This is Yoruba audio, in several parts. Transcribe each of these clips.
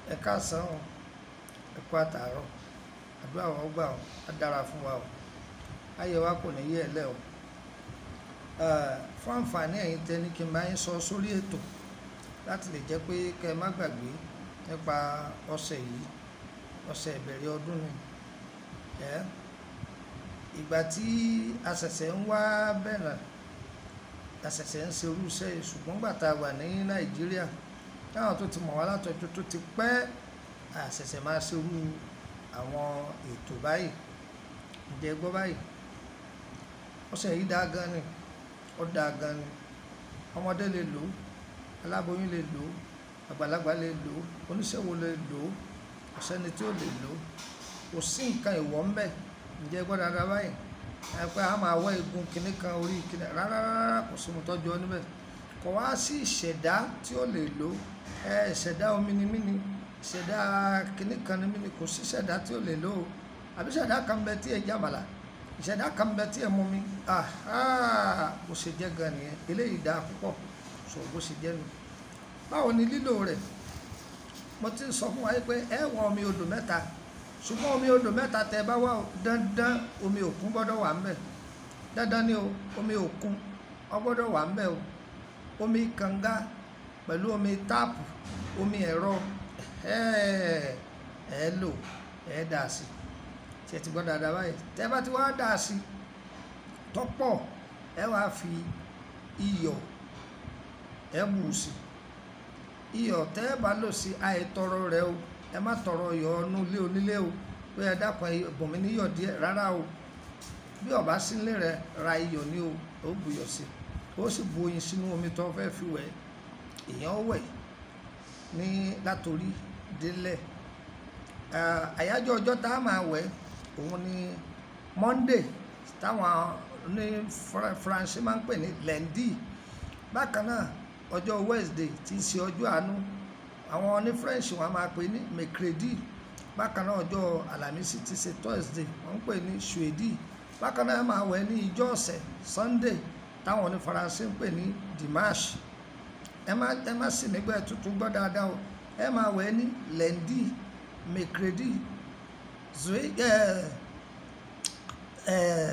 ẹ káàsán o ẹ kú àtàárọ̀ àdúrà wa ó gbà ó á dára fún wa o ayọ̀ wa kò ní yẹ̀ ẹ́ lẹ̀ o fún àǹfààní ẹ̀yin tẹ́ ní kí n bá yín sọ sórí ètò láti lè jẹ́ pé kẹ́ ẹ má gbàgbé nípa ọ̀sẹ̀ yìí ọ̀sẹ̀ ìbẹ̀rẹ̀ ọdún ni ẹ́ ìgbà tí a ṣẹ̀ṣẹ̀ ń wá bẹ̀rẹ̀ a ṣẹ̀ṣẹ̀ ń ṣe irú iṣẹ́ yìí ṣùgbọ́n gbà tá a wà ní nàìjíríà táwọn tó ti mọ̀ wá látọjọ́ tó ti pẹ́ a ṣẹ̀ṣẹ̀ máa ṣe irú àwọn ètò báyìí ǹjẹ́ gbọ́ báyìí ọ̀sẹ̀ yìí dáa gan ni ó dáa gan ni ọmọdé lè lò ó aláboyún lè lò ó àgbàlagbà lè lò ó oníṣòwò lè lò ó kò sẹ́ni tí ó lè lò ó kò sí nǹkan ìwọ̀ ń bẹ̀ ǹjẹ́ gbọ́ dáadáa báyìí ẹ pé a máa wọ igun kìnnì kan orí kìnnì rárá rárá kò sí mo tọ́jú ọ níbẹ̀ kò wá sí ìṣẹ̀dá tí ó lè lò ẹ ìṣẹ̀dá omi ni mí ni ìṣẹ̀dá kìnnì kan ni mí ni kò sí ìṣẹ̀dá tí ó lè lò ó àbí ìṣẹ̀dá kan bẹ tí ẹ jábàlá ìṣẹ̀dá kan bẹ tí ẹ mú mi bó ṣe jẹ́ gan nìyẹn eléyìí dáa púpọ̀ sọ bó ṣe jẹ́ nu báwo ni lílò rẹ̀ mo ti sọ fún wa pé ẹ wọ omi odò mẹ́ta ṣùgbọ́n omi odò mẹ́ta tẹ bá wà dandan omi òkun gbọ́dọ̀ wà ńbẹ̀ dandan ni o omi òkun ó gbọ́dọ̀ wà ńbẹ̀ o omi kànga pẹ̀lú omi táàpù omi ẹ̀rọ ẹ lò ẹ dà sí tí ẹ ti gbọ́ dáadáa báyìí tẹ bá ti wá dà sí tọ́pọ̀ ẹ wá fi iyọ̀ ẹ bù sí iyọ̀ tẹ́ ẹ bá lò sí àìtọrọ rẹ o ẹ má tọrọ iyọ̀ ọnú ilé onílé o pé ẹ dákun ẹ̀bùn mi níyọ̀ díẹ̀ rárá o bí ọba sílé rẹ ra iyọ̀ ní o ó buyọ̀ sí ó sì bu oyin sínú omi tó fẹ́ fi wẹ̀ èèyàn wẹ̀ ní látòrí délẹ̀ àyájọ́ ọjọ́ tá a máa wẹ̀ òun ni Monday táwọn ní Faransé máa ń pè ní lundi bákan náà ọjọ́ Wednesday tí í ṣe ọjọ́ àánú àwọn ní French wọn máa pè ní mercredi bákan náà ọjọ́ Àlàmísì tí í ṣe Thursday wọ́n ń pè ní jeudi bákan náà máa wẹ̀ ní ìjọ ọ̀sẹ̀ Sunday táwọn ní Faransé ń pè ní dimanche ẹ má ẹ má sì nígbà tuntun gbọ́ dáadáa o ẹ máa wẹ̀ ní lundi mercredi zoe ẹ ẹ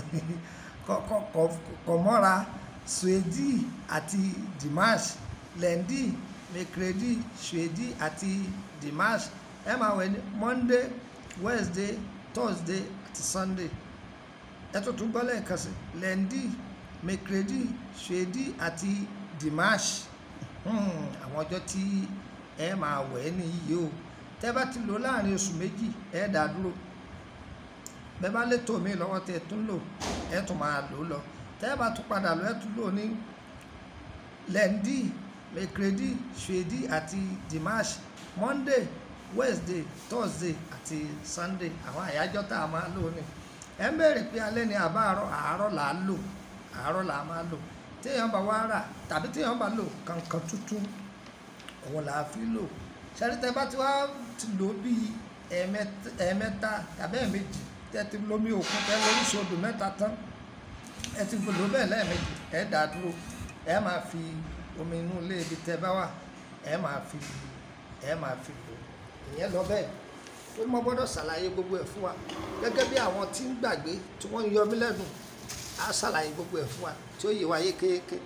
kọ̀mọ́ra suedi àti dimanche lundi mercredi jeudi àti dimanche ẹ máa wẹ̀ ní monday wednesday thursday àti sunday ẹ tó tún gbọ́ lẹ́ẹ̀kan sí lundi mercredi jeudi àti dimanche àwọn ọjọ́ tí ẹ máa wẹ̀ nìyí o tẹ́ bá ti lò láàrin oṣù méjì ẹ dá dúró bẹ́ẹ̀ bá lè tó mi lọ́wọ́ tẹ́ tún lò ẹ tún máa lò lọ tẹ́ bá tún padà lọ ẹ tún lò ní lundi mercredi jeudi àti dimanche monday wednesday thursday àti sunday àwọn àyájọ́ tá a máa lò ní ẹ ń bẹ̀rẹ̀ pé alẹ́ ní àbáàrọ̀ àárọ̀ là á lò àárọ̀ là á máa lò téèyàn bá wá rà tàbí téèyàn bá lò kankan tuntun òun là á fi lò ṣẹ́rítẹ́ bá ti wá ti lò bíi ẹ̀ẹ̀mẹ́ta tàbí ẹ̀ẹ̀mejì tẹ́ ti lómi òkun tẹ́ lórí sódò mẹ́ta tán ẹ ti lò bẹ́ẹ̀ lẹ́ẹ̀mejì ẹ dà dúró ẹ máa fi omi inú ilé ibi tẹ́ bá wà ẹ máa fi ẹ máa fi lò ìyẹn lọ bẹ́ẹ̀ tó mọ gbọ́dọ̀ ṣàlàyé gbogbo ẹ̀ fún wa gẹ́gẹ́ bí àwọn tí ń gbàgbé tí wọ́n ń yọ mí lẹ́nu á ṣàlàyé gbogbo ẹ̀ fún wa tí ó yé wa yékéyéké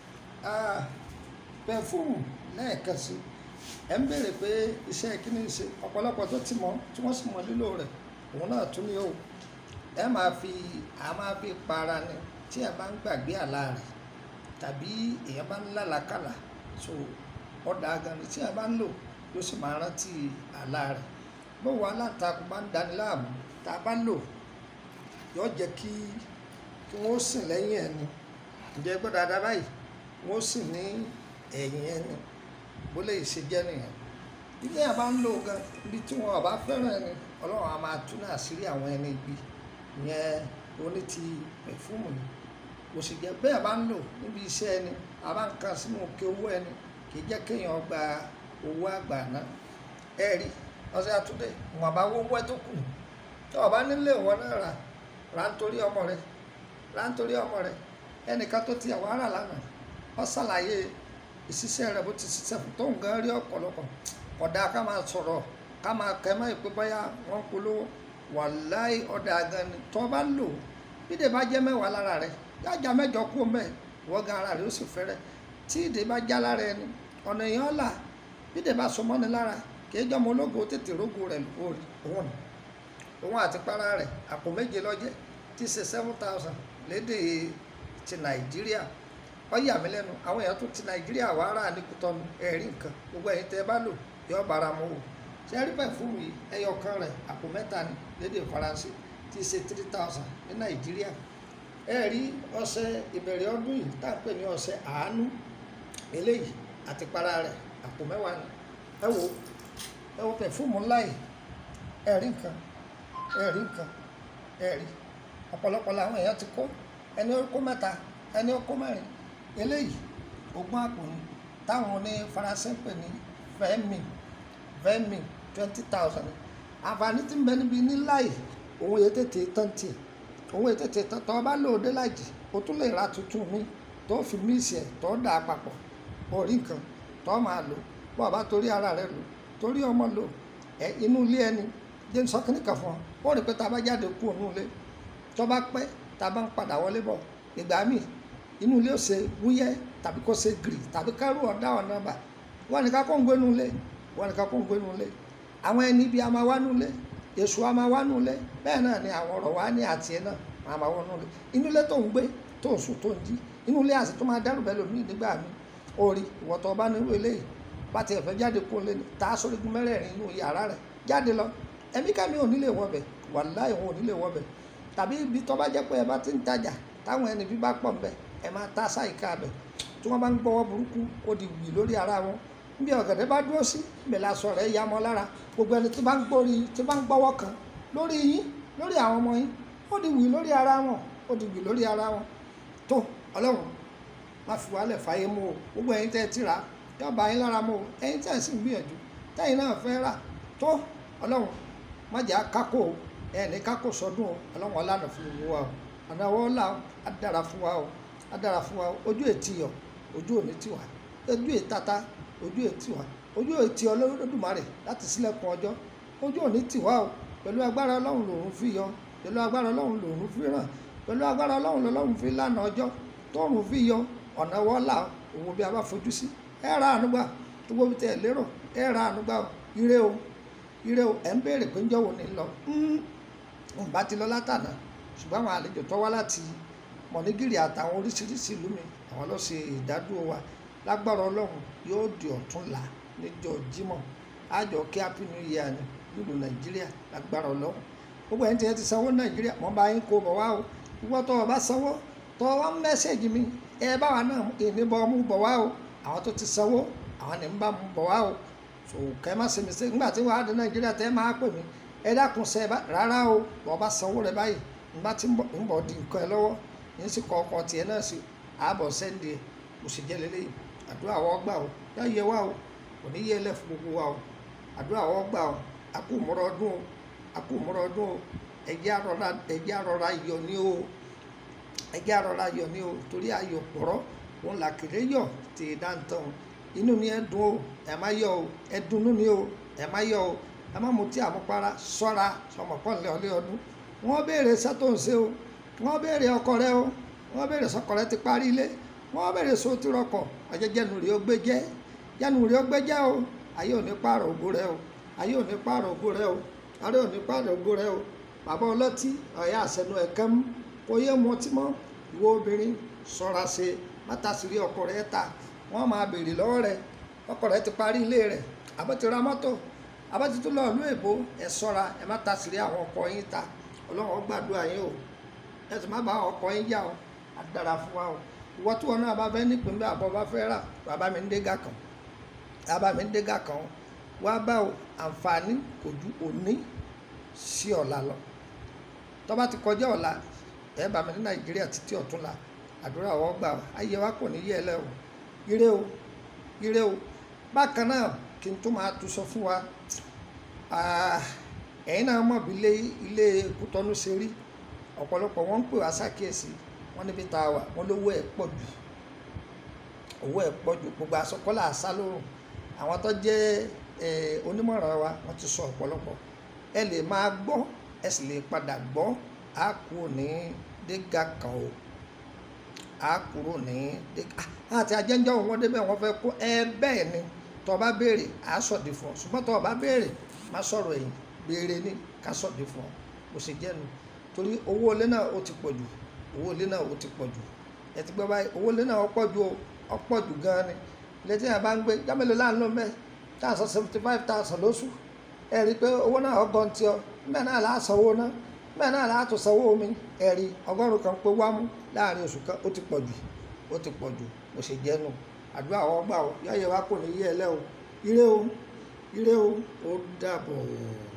pẹfúmù lẹ́ẹ̀kan sí ẹ̀ ń béèrè pé iṣẹ́ kíní ṣe ọ̀pọ̀lọpọ̀ tó ti mọ̀ tí wọ́n sì mọ̀ lílò rẹ̀ òun náà tún ní o ẹ máa fi a máa fi para ni tí ẹ bá ń gbàgbé àlá rẹ̀ tàbí èèyàn bá ń lálàkàlà so ọ̀dà agani tí ẹ bá ń lò ló sì máa rántí àlá rẹ̀ bówó alátakò bá ń dani láàmú tá a bá lò yóò jẹ́ kí kí wọ́n sìn lẹ́yìn ẹni ǹjẹ́ gbọ́dọ̀ dáadáa báyìí wọ́n sìn ní ẹ̀yìn ẹni bó lè ṣe jẹ́ nìyẹn ilé yẹn bá ń lò gan ibi tí wọn bá fẹ́ràn ẹni ọlọ́run á máa tún náà sírí àwọn ẹni ibi ìyẹn oní ti pẹ̀fúmù ni kò sì jẹ́ bẹ́ẹ̀ bá ń lò níbi iṣẹ́ ẹni a bá ń kan sínú òkè owó ẹni kì í jẹ́ kéèyàn gba owó àgbà náà ẹ rí ọ̀sẹ̀ àtúndé wọn bá wọ́wọ́ tó kù tí ọba nílé ìwọ náà rà rà nítorí ọmọ rẹ rà nítorí ọmọ rẹ ẹnìkan tó ti àwọn ará lánàá ọ ṣàlàyé ìṣiṣẹ́ rẹ̀ bó ti ṣiṣẹ́ fún tóun gan rí ọ̀pọ̀lọpọ̀ ọ̀dà ká máa sọ̀rọ̀ ká máa kẹ́ mọ́ ìpé báyà wọ́n polówó wàláì ọ̀dà gan ni tó bá lò bí ìdè bá jẹ́ mẹ́wàá lára rẹ̀ yájà mẹ́jọ kú mẹ́ wọ́n gan ara rẹ̀ ó sì fẹ́rẹ̀ tí ìdè bá já lára ẹni ọ̀nà èèyàn là bí ìdè bá so mọ́ni lára kì í jọmọ ológo tètè rógo rẹ̀ lórí òun òun àti para rẹ̀ àpò méje lọ́jẹ́ tí ṣe seven thousand lédè ti nàìjíríà ó yà mí lẹ́nu àwọn èèyàn tó ti nàìjíríà wà á rà ní kútọ́nu ẹ̀rí nǹkan gbogbo ẹ̀yin tẹ́ ẹ bá lò yọ bára mu o ṣe rí pẹ̀fúmù yìí ẹyọ kan rẹ̀ àpò mẹ́ta ni lédè faransé tí ṣe three thousand ní nàìjíríà ẹ rí ọṣẹ ìbẹ̀rẹ̀ ọdún yìí tá à ń pè ní ọṣẹ àánú eléyìí àti para rẹ̀ àpò mẹ́wàá ni ẹ wo ẹ wo pẹ̀fúmù ńlá yìí ẹ rí nǹkan ẹ rí nǹkan ẹ rí ọ̀pọ̀lọpọ̀ làwọn èèyàn ti kó ẹni ó kó mẹ́ta ẹni ó kó mẹ́rin eléyìí ogún àpò ni táwọn ní faransé ń pè ní fẹ́mi fẹ́mi twenty thousand àǹfààní tí ń bẹ níbi nílá yìí òun yẹ tètè tán tiẹ̀ òun yẹ tètè tán tọ́ bá lòdì lájì o tún lè ra tuntun mi tó fi míìsì ẹ̀ tó dà á papọ̀ orí nǹkan tó máa lò bọ́ ọba torí ara rẹ lò torí ọmọ lò ẹ inú ilé ẹni jẹ́ sọ́kìnì kan fún ọ ó rí pé tá a bá jáde kú òun ilé tó bá pẹ́ tá a bá ń padà wọlé bọ̀ ìgbà míì inú ilé ó ṣe wúyẹ́ tàbí kó ṣe gírì tàbí kẹ́rù ọ̀dá ọ̀nà bà wọ́n ní ká kó ń gbénu ilé wọ́n ní ká kó ń gbénu ilé àwọn ẹni ibi a máa wá nulẹ̀ èṣù a máa wá nulẹ̀ bẹ́ẹ̀ náà ni àwọn ọ̀rọ̀ wa ní àti ẹ̀ náà máa máa wọ́n nulẹ̀ inú ilé tó ń gbé tó ń sùn tó ń jí inú ilé àti tó máa dẹ́rù bẹ́ẹ̀ lómi nígbà mi orí ìwọ̀tọ̀ ọba nírú eléyìí bá tiẹ̀ fẹ́ jáde kó lé ní tá a sórí gun mẹ́rẹ̀ẹ̀rin inú yàrá rẹ̀ jáde lọ ẹ̀mí kàmí ò nílé wọbẹ̀ wàláì wọn ò nílé wọbẹ̀ tàbí ibi tó bá jẹ́ pé ẹ bá ti ń tajà táwọn ẹni bí bá pọ̀ ń bẹ̀ ẹ máa ta sáìka bẹ̀ tí wọ́n bá ń gbọ́wọ́ burúkú ó di wì lórí ara wọn níbi ọ̀gẹ̀dẹ̀ bá dúró sí ibẹ̀ la sọ rẹ̀ ya mọ́ lára gbogbo ẹni tí bá ń gbórí tí bá ń gbọ́wọ́ kan lórí yín lórí àwọn ọmọ yín ó di wì lórí ara wọn ó di wì lórí ara wọn tó ọlọ́run má fi wálẹ̀ fàyè mú o gbogbo ẹ̀yin tẹ́ ẹ ti rà yóò bá yín lára mú o ẹ̀yin tẹ́ ẹ sì ń gbìyànjú tẹ́yin náà fẹ́ rà tó ọlọ́run má jà kákó o ẹ̀ ní kákó sọdún o ọlọ́run ọlànà fún gbogbo wa o ọ̀nà ọwọ́ ọ̀la á dára fún wa o á dára fún wa o ojú ètí yọ ojú òní tiwa ojú ètata ojú ètí wa ojú ètí Olódùmarè láti sílẹ̀kùn ọjọ́ ojú òní tiwa o pẹ̀lú agbára ọlọ́run lòun fi yọ pẹ̀lú agbára ọlọ́run lòun fi ràn pẹ̀lú agbára ọlọ́run lọ́lọ́run fi lánà ọjọ́ tóòrùn fi yọ ọ̀nà ọwọ́ ọ̀la òun bí a bá fojú sí ẹ ra ànúgbà gbogbo bí tẹ ẹ lérò ẹ ra ànúgbà o ire o ire o ẹ ń béèrè pé ń jọ̀wọ́ ní lọ ń bá ti lọ látànà ṣùgbọ́n àwọn àlejò tó wá láti mọ̀nìgìrì àtàwọn oríṣiríṣi ìlú mi àwọn ló ṣe ìdádúró wa lágbára ọlọ́run yóò di ọ̀túnla níjọ́ jímọ̀ àjọ kí happy new year ni nílùú nàìjíríà lágbára ọlọ́run gbogbo ẹni tí ẹ ti sanwó nàìjíríà wọ́n bá yín kó bọ̀ wá o ìwọ tó o bá sanwó tó o wá ń mẹ́sẹ̀gì mi ẹ bá wa náà ìní bọ́ mú bọ̀ wá o àwọn tó ti sanwó àwọn ní ń bá mú bọ̀ wá o so kẹ́ má ṣe mi ṣe nígbà tí wàá di nàìjíríà tẹ́ máa pè mí ẹ dákun ṣe rárá o bọ́ bá sanwó rẹ báyìí nígbà tí ń bọ̀ di nǹkan ẹ lọ́wọ́ yín sì kọ́ ọkọ̀ tiẹ̀ náà sí ààbọ̀ sẹ́ndì ẹ̀ kò sì jẹ́ lélẹ́yìí àdúrà wọ́n gbà o yá yẹ wá o kò ní yẹ lẹ́ fún gbogbo wa o àdúrà wọ́n gbà o a kú múra ọdún o a kú múra ọdún o ẹ̀jẹ̀ àrọ̀ra ẹ̀jẹ̀ àrọ̀ra yọ ní o ẹ̀jẹ̀ àrọ̀ra yọ ní o torí ayọ̀ pọ̀rọ̀ òun là kéré yọ tè é dáńtàn inú ni ẹ dùn o ẹ má yọ o ẹ dunnú ni o ẹ má yọ o ẹ má mutí àmupara ṣọ́ra sọmọpọ́nlé ọlé ọdún wọ́n béèrè sẹ́tò ń ṣe o wọ́n béèrè ọkọ rẹ o wọ́n béèrè sọkọ rẹ ti parí ilé wọ́n béèrè so ti rọkọ ọjẹjẹnu rẹ ó gbé jẹ jẹnu rẹ ó gbé jẹ o ayé ò ní pààrọ̀ ògo rẹ o ayé ò ní pààrọ̀ ògo rẹ o ayé ò ní pààrọ̀ ògo rẹ o bàbá ọlọ́tí ọ̀yà àṣẹnu ẹ̀kẹ́ mú kò yé mu ọtí mọ́ ìwọ obìnrin ṣọ́ra ṣe mátàsírí ọkọ rẹ ta wọ́n máa béèrè lọ́wọ́ rẹ ọkọ rẹ ti parí ilé rẹ àbọ̀ ti ra mọ́tò àbọ̀ ti tún lọ ìlú èbó ẹ ṣọ́ra ẹ mátàsírí àwọn ọkọ yín ta ọlọ́run ó gbàdúrà yín o ẹ sì má bá ọkọ yín jà o á dára fún wa o ìwọ tí wọn náà bá fẹ́ nípìnlẹ̀ àbọ̀ bá fẹ́ rà bàbá mi ń dégà kan bàbá mi ń dégà kan wá bá o àǹfààní kò ju òní sí ọ̀la lọ tó bá ti kọjá ọ̀la ẹ bá mi ní nàìjíríà títí ọ̀túnla àdúrà wọ́n gbà ayé wa kò ní yẹ ẹ lẹ́ o ire o ire o bákan náà kí n tó máa tu sọ fún wa ẹ̀yin náà mọ̀ bí ilé kútọ́nù ṣe rí ọ̀pọ̀lọpọ̀ wọ́n ń pè wá ṣàkíyèsí wọ́n níbi tá a wà wọ́n lówó ẹ̀ pọ̀ jù owó ẹ̀ pọ̀ jù gbogbo àsọkọ́lá àṣà lórùn àwọn tó jẹ́ eh, onímọ̀ràn wa wọ́n ti sọ ọ̀pọ̀lọpọ̀ ẹ lè máa gbọ́ ẹ sì lè padà gbọ́ á kúrò ní dégà kan o á kúrò ní dégà àti ajẹ́njọ́ wọn débẹ̀ wọ́n fẹ́ kó ẹ bẹ́ẹ̀ ni tọ́ bá béèrè á sọ̀dí fún ọ ṣùgbọ́n tọ́ bá béèrè má sọ̀rọ̀ ẹ̀yìn béèrè ní ká sọ̀dí fún ọ kò sì jẹ́nu torí owó ilé náà ó ti pọ̀ jù owó ilé náà ó ti pọ̀ jù ẹ ti gbọ́ báyìí owó ilé náà ó pọ̀ jù o ó pọ̀ jù gan-an ni ilé tí yàrá bá ń gbé jámẹ́lẹ́ láàánú mẹ́ tá a sọ seventy five thousand lóṣù ẹ rí i pé owó náà ọgọ́n tí ọ bẹ́ẹ̀ náà láà sanwó náà bẹ́ẹ̀ náà láà tó sanwó omi ẹ rí ọgọ́rùn kan pé wámú láàrin oṣù kan ó ti pọ̀ jù ó ti pọ̀ jù bó ṣe jẹ́ nù àdúrà àwọn gbà ó yáyẹ wa kò ní yé ẹ lẹ́ o ire o ire o ó dàbọ̀.